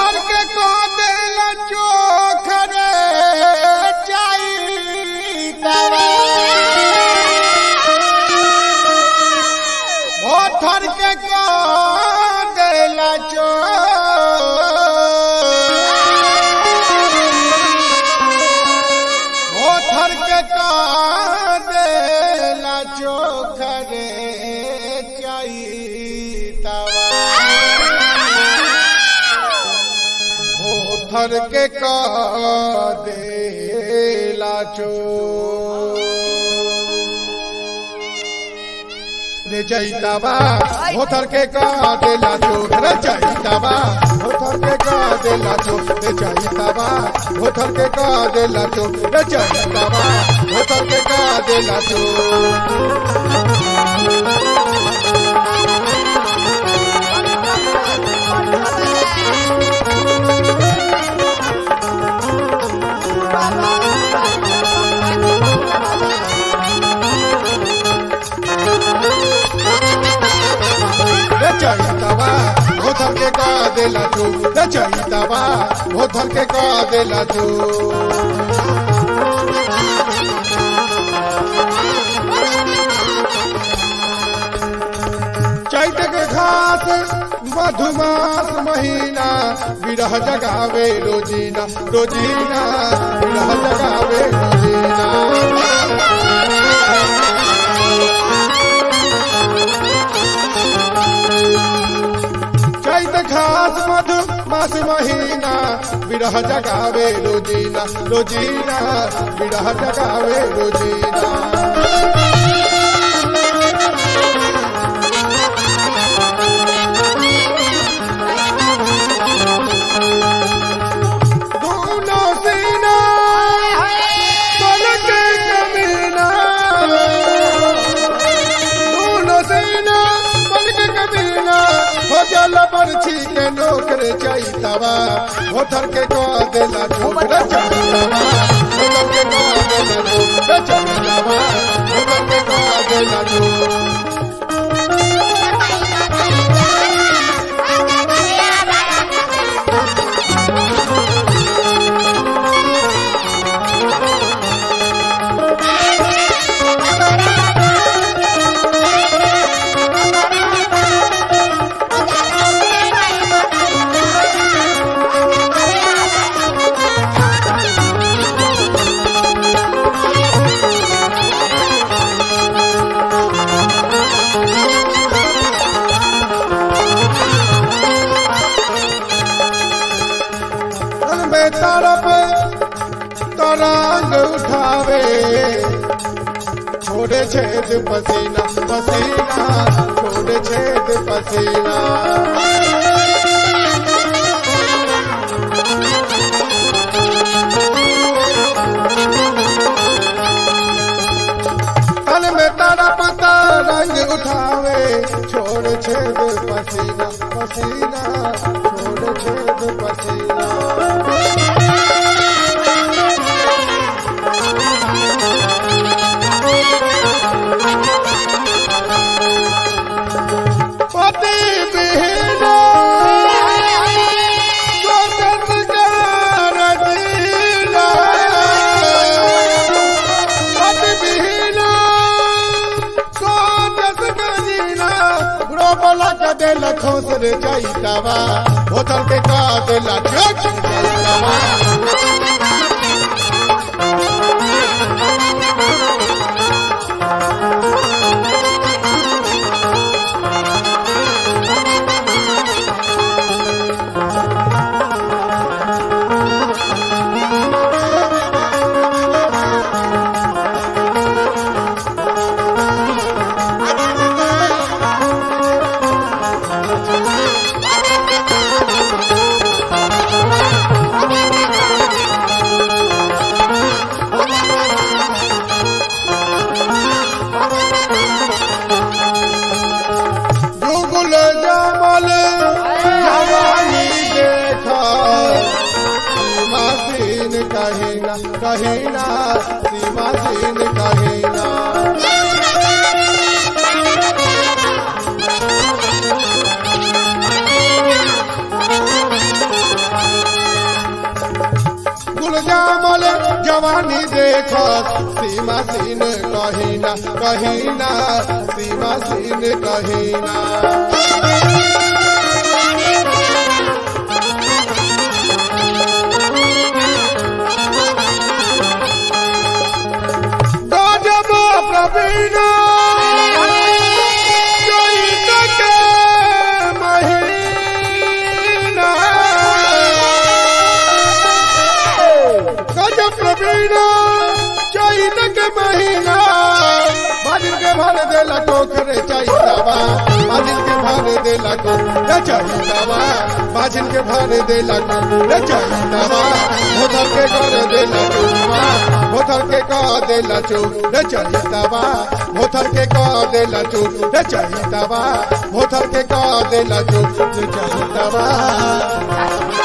होठर के को देला चोखरे चाइतावा होठर के को देला चो होठर के को देला चोखरे चाइतावा होठर के का देला चो रे जैतावा होठर के का देला चो रे जैतावा होठर के का देला चो रे जैतावा होठर के का देला चो रे जैतावा होठर के का देला चो रे जैतावा होठर के का देला चो रे जैतावा होठर के का देला चो चैत के घास मधुमास महीना विरह जगावे रोजीना रोजीना विरह जगावे रोजीना चैत घास मधु मास महीना विरह जगावे रोजीना रोजीना विरह जगावे रोजीना दोनों सीना पलक कमीना दोनों सीना पलक कमीना हो जल बरछी के नौकर चैतवा होठर के को देला छोकर चैतवा होठर के को देला छोकर चैतवा होठर के को देला छोकर तन में तरफ तरंग उठावे छोड़े छेद पसीना पसीना छोड़े छेद पसीना तन में तरफ तरंग उठावे छोड़ छेद पसीना पसीना छोड़ छेद पसीना पति बिना स्वतंत्र जीना पति बिना स्वतंत्र जीना रोबला का दिल खोस रे जाइतावा होटल के का दिल चोक जाइतावा जुगुल जमल जवानी देखा सीमासीन कहीना कहीना सीमासीन कहीना कोमल जवानी देखो सीमा सीन कहीना कहीना सीमा सीन कहीना गजब प्रवीण चैत के महीना गजब प्रवीण चैत के महीना बाजिल के भर देला टोकरे चैतवा बाजिल के भर देला टोकरे चैतवा बाजिल के भर देला टोकरे चैतवा भोथर के कर देला टोकवा भोथर के कह देला चोकरे चैतवा भोथर के कह देला चोकरे चैतवा भोथर के कह देला चोकरे चैतवा